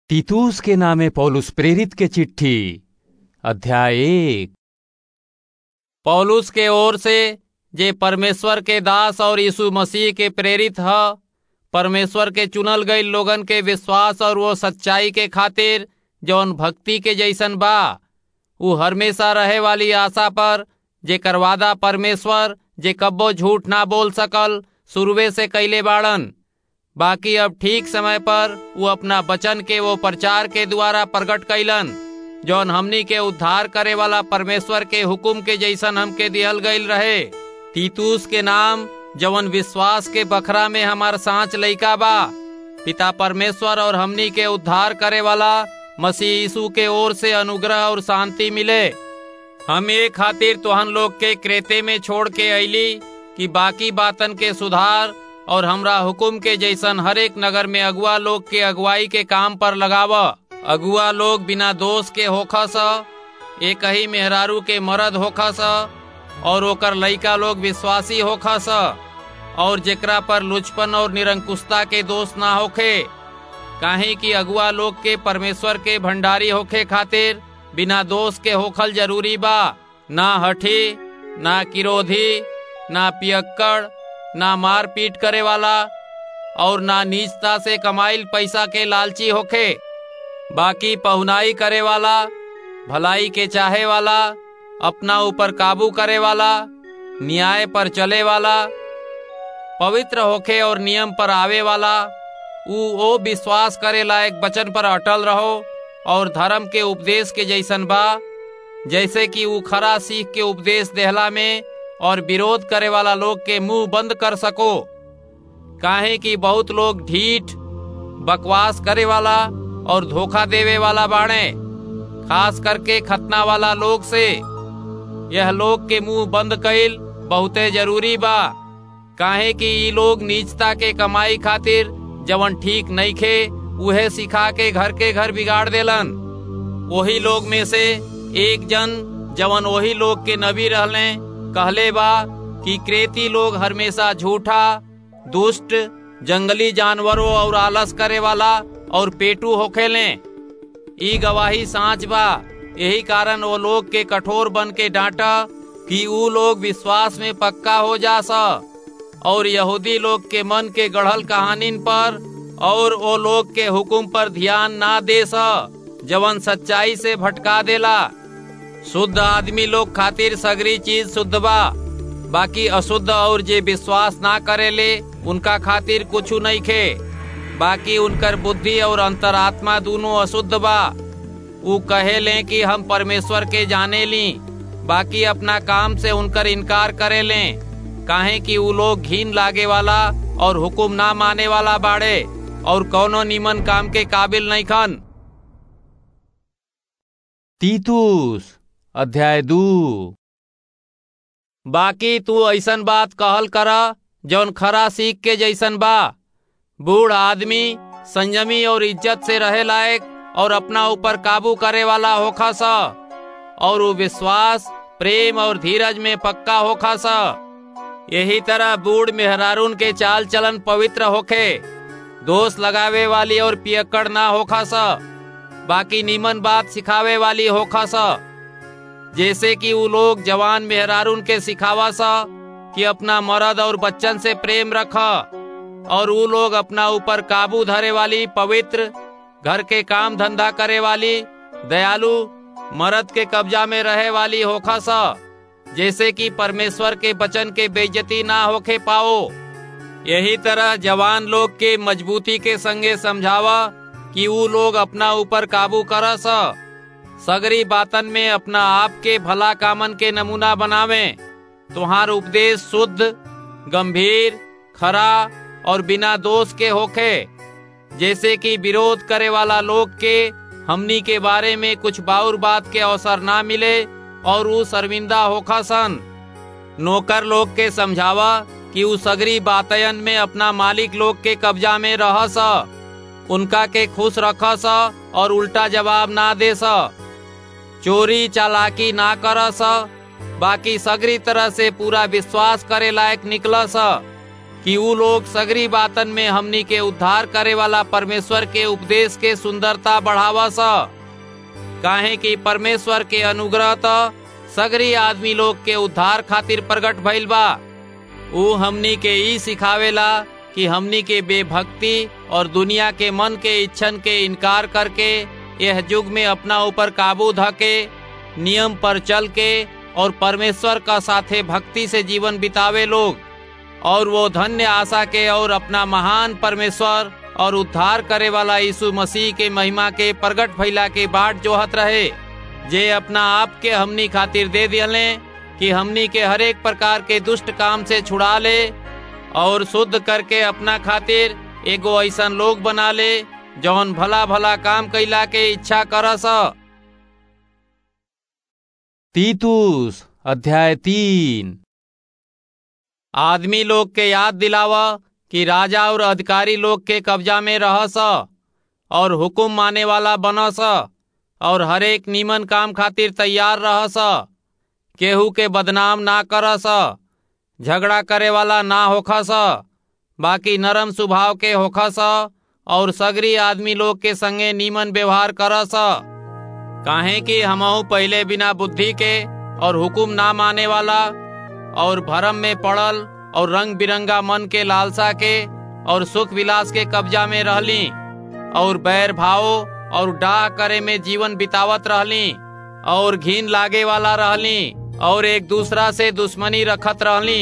तीतुस के नामे पौलुस प्रेरित के चिट्ठी अध्याय एक पौलुस के ओर से जे परमेश्वर के दास और यीशु मसीह के प्रेरित ह परमेश्वर के चुनल गईल लोगन के विश्वास और वो सच्चाई के खातिर जौन भक्ति के जैसन बा उ हमेशा रहे वाली आशा पर जे करवादा परमेश्वर जे कब्बो झूठ ना बोल सकल शुरुए से कैले बाड़न बाकी अब ठीक समय पर वो अपना वचन के वो प्रचार के द्वारा प्रकट कैलन जौन हमनी के उद्धार करे वाला परमेश्वर के हुकुम के जैसन हमके दिहल गईल रहे तीतुस के नाम जवन विश्वास के बखरा में हमार सांच लइका बा पिता परमेश्वर और हमनी के उद्धार करे वाला मसीह यीशु के ओर से अनुग्रह और शांति मिले हम ये खातिर तोहन लोग के क्रेते में छोड़ के अली कि बाकी बातन के सुधार और हमरा हुकुम के जैसन हरेक नगर में अगुआ लोग के अगुवाई के काम पर लगाव अगुआ लोग बिना दोष के होखस एक ही मेहरारू के मर्द होखस और ओकर लइका लोग विश्वासी होखस और जेकरा पर लुचपन और निरंकुशता के दोष ना होखे काहे कि अगुआ लोग के परमेश्वर के भंडारी होखे खातिर बिना दोष के होखल जरूरी बा ना हठी ना किरोधी ना पियक्कड़ ना मार पीट करे वाला और ना नीचता से कमाइल पैसा के लालची होखे बाकी पहुनाई करे वाला भलाई के चाहे वाला अपना ऊपर काबू करे वाला न्याय पर चले वाला पवित्र होखे और नियम पर आवे वाला ऊ ओ विश्वास करे लायक वचन पर अटल रहो और धर्म के उपदेश के जैसन बा जैसे कि ऊ खरा सीख के उपदेश देहला में और विरोध करे वाला लोग के मुंह बंद कर सको काहे कि बहुत लोग ढीठ बकवास करे वाला और धोखा देवे वाला बाणे खास करके खतना वाला लोग से यह लोग के मुंह बंद कईल बहुते जरूरी बा काहे कि ई लोग नीचता के कमाई खातिर जवन ठीक नहीं खे उहे सिखा के घर के घर बिगाड़ देलन वही लोग में से एक जन जवन वही लोग के नबी रहले कहले बा कि क्रेती लोग हमेशा झूठा दुष्ट जंगली जानवरों और आलस करे वाला और पेटू होखेले ई गवाही सांच बा यही कारण वो लोग के कठोर बन के डांटा कि ऊ लोग विश्वास में पक्का हो जा सा और यहूदी लोग के मन के गढ़ल कहानीन पर और वो लोग के हुकुम पर ध्यान ना दे सा जवन सच्चाई से भटका देला शुद्ध आदमी लोग खातिर सगरी चीज शुद्ध बा बाकी अशुद्ध और जे विश्वास ना करेले उनका खातिर कुछ नहीं खे बाकी उनकर बुद्धि और अंतरात्मा दोनों अशुद्ध बा ऊ कहे ले कि हम परमेश्वर के जाने ली बाकी अपना काम से उनकर इनकार करे ले काहे कि ऊ लोग घीन लागे वाला और हुकुम ना माने वाला बाड़े और कौनो निमन काम के काबिल नहीं खन तीतुस अध्याय दू बाकी तू ऐसन बात कहल करा जौन खरा सीख के जैसन बा बूढ़ आदमी संयमी और इज्जत से रहे लायक और अपना ऊपर काबू करे वाला होखा सा और वो विश्वास प्रेम और धीरज में पक्का होखा सा यही तरह बूढ़ मेहरारून के चाल चलन पवित्र होखे दोष लगावे वाली और पियक्कड़ ना होखा सा बाकी नीमन बात सिखावे वाली होखा सा जैसे कि वो लोग जवान मेहरारून के सिखावा सा कि अपना मर्द और बच्चन से प्रेम रखा और वो लोग अपना ऊपर काबू धरे वाली पवित्र घर के काम धंधा करे वाली दयालु मर्द के कब्जा में रहे वाली होखा सा जैसे कि परमेश्वर के वचन के बेइज्जती ना होके पाओ यही तरह जवान लोग के मजबूती के संगे समझावा कि वो लोग अपना ऊपर काबू कर सा सगरी बातन में अपना आप के भला कामन के नमूना बनावे तुम्हार उपदेश शुद्ध गंभीर खरा और बिना दोष के होखे जैसे कि विरोध करे वाला लोग के हमनी के बारे में कुछ बाउर बात के अवसर ना मिले और वो शर्मिंदा होखा सन नौकर लोग के समझावा कि उ सगरी बातयन में अपना मालिक लोग के कब्जा में रह सा उनका के खुश रख सा और उल्टा जवाब ना दे सा चोरी चालाकी ना कर सा बाकी सगरी तरह से पूरा विश्वास करे लायक निकल सा कि ऊ लोग सगरी बातन में हमनी के उद्धार करे वाला परमेश्वर के उपदेश के सुंदरता बढ़ावा स काहे कि परमेश्वर के अनुग्रह तो सगरी आदमी लोग के उद्धार खातिर प्रकट भइल बा ऊ हमनी के ई सिखावेला कि हमनी के बेभक्ति और दुनिया के मन के इच्छन के इनकार करके यह युग में अपना ऊपर काबू धके नियम पर चल के और परमेश्वर का साथे भक्ति से जीवन बितावे लोग और वो धन्य आशा के और अपना महान परमेश्वर और उद्धार करे वाला यीशु मसीह के महिमा के प्रगट भइला के बाट जोहत रहे जे अपना आप के हमनी खातिर दे दिले कि हमनी के हरेक प्रकार के दुष्ट काम से छुड़ा ले और शुद्ध करके अपना खातिर एगो ऐसा लोग बना ले जौन भला भला काम कैला के इच्छा करस तीतुस अध्याय तीन आदमी लोग के याद दिलावा कि राजा और अधिकारी लोग के कब्जा में रहस और हुकुम माने वाला बनस और हरेक नीमन काम खातिर तैयार रहस केहू के बदनाम ना करस झगड़ा करे वाला ना होखस बाकी नरम स्वभाव के होखस और सगरी आदमी लोग के संगे नीमन व्यवहार करस काहे कि हमहू पहले बिना बुद्धि के और हुकुम ना माने वाला और भरम में पड़ल और रंग बिरंगा मन के लालसा के और सुख विलास के कब्जा में रहली और बैर भाव और डाह करे में जीवन बितावत रहली और घिन लागे वाला रहली और एक दूसरा से दुश्मनी रखत रहली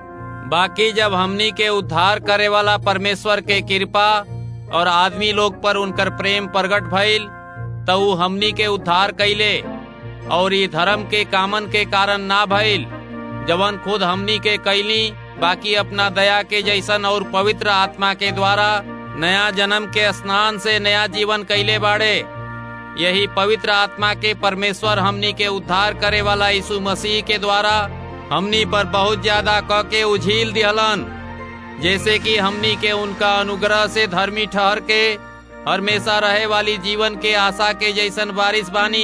बाकी जब हमनी के उद्धार करे वाला परमेश्वर के कृपा और आदमी लोग पर उनकर प्रेम प्रकट भइल तो ऊ हमनी के उद्धार कैले और ये धर्म के कामन के कारण ना भइल जवन खुद हमनी के कैली बाकी अपना दया के जैसन और पवित्र आत्मा के द्वारा नया जन्म के स्नान से नया जीवन कैले बाड़े यही पवित्र आत्मा के परमेश्वर हमनी के उद्धार करे वाला यीशु मसीह के द्वारा हमनी पर बहुत ज्यादा क के उझील दिहलन जैसे कि हमनी के उनका अनुग्रह से धर्मी ठहर के हमेशा रहे वाली जीवन के आशा के जैसन बारिश बानी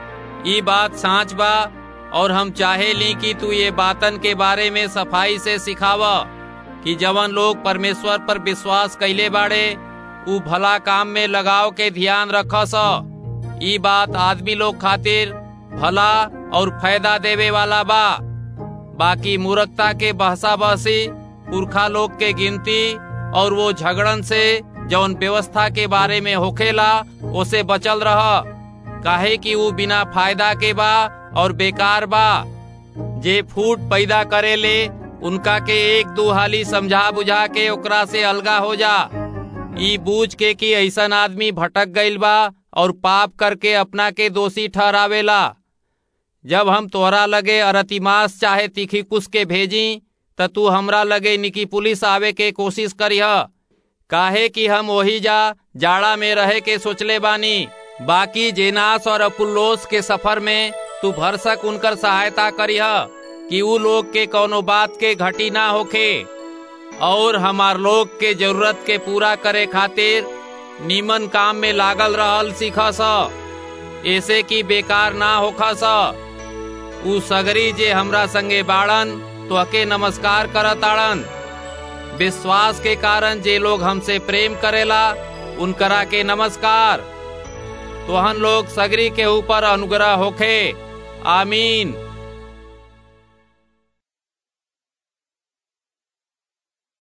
ई बात सांच बा और हम चाहे ली कि तू ये बातन के बारे में सफाई से सिखावा कि जवन लोग परमेश्वर पर विश्वास कैले बाड़े ऊ भला काम में लगाव के ध्यान रखस ई बात आदमी लोग खातिर भला और फायदा देवे वाला बा बाकी मूर्खता के बहसा बहसी पुरखा लोग के गिनती और वो झगड़न से जौन व्यवस्था के बारे में होखेला उसे बचल रह काहे कि वो बिना फायदा के बा और बेकार बा जे फूट पैदा करे ले उनका के एक दो हाली समझा बुझा के ओकरा से अलगा हो जा ई बूझ के कि ऐसन आदमी भटक गईल बा और पाप करके अपना के दोषी ठहरावेला जब हम तोरा लगे अरतिमास चाहे तीखी कुश के भेजी त तू हमरा लगे निकी पुलिस आवे के कोशिश करिह काहे कि हम वही जा जाड़ा में रहे के सोचले बानी बाकी जेनास और अपुल्लोस के सफर में तू भरसक उनकर सहायता करिह कि ऊ लोग के कोनो बात के घटी ना होखे और हमार लोग के जरूरत के पूरा करे खातिर नीमन काम में लागल रहल सीखस ऐसे कि बेकार ना होखस ऊ सगरी जे हमरा संगे बाड़न तो अके नमस्कार करताड़न विश्वास के कारण जे लोग हमसे प्रेम करेला उनकरा के नमस्कार तोहन लोग सगरी के ऊपर अनुग्रह होखे आमीन